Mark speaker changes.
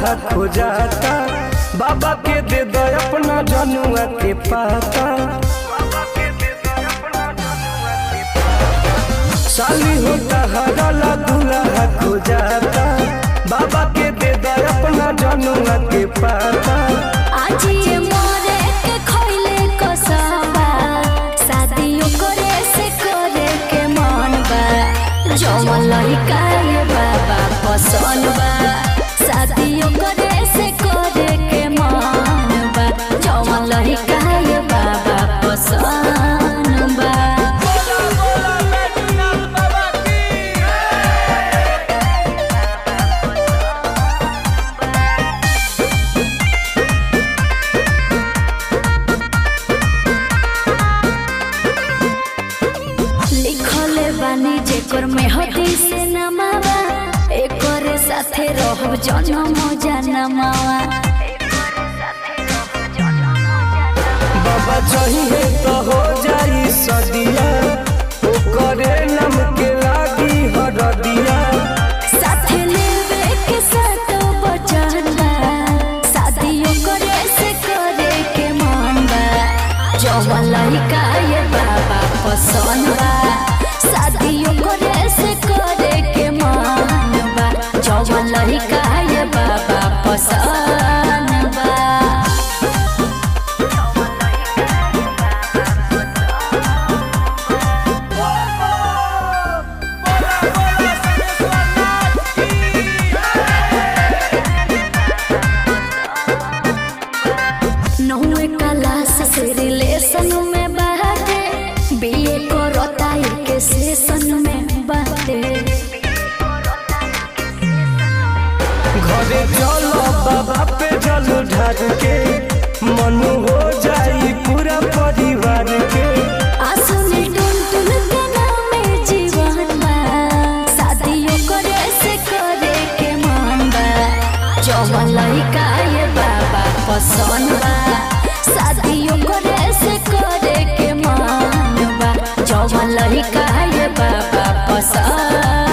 Speaker 1: हो जाता बाबा के दे दो अपना जनुआ के पाता साली होता हरला दूल्हा हो जाता बाबा के दे दो अपना जनुआ के पाता
Speaker 2: आज ये मोरे के खोइले कसबा शादियों करे से करे के मन बा जवन लड़का ये बाबा पसंद बा शादियों करे से करे के मन बा जवन लड़का ये बाबा पसंद बा लिखले बानी जेकर में हदी से नमावा एकरे साथे रहब जनम जनमावा
Speaker 1: बाबा चाहिए तो हो जाई सदिया ओकरे नाम के लागी हरदिया
Speaker 2: साथे लेवे के साथ बचन बा शादियों करे से करे के मन बा जवन लड़का ये बाबा पसंद बा शादियों करे से करे के मन बा जवन लड़का ये बाबा पसंद बा नौवे क्लास से रिलेशन में बाटे बीए करता के सेशन में बाटे
Speaker 1: घरे चलो बाबा पे जल ढार के मनु हो जाई पूरा परिवार के
Speaker 2: आसुनी टुन टुन के नामे जीवन बा शादियों करे से करे के मन बा जवन लड़का ये बाबा पसंद बा शादियों करे से करे के मन बा जवन लड़का ये बाबा पसंद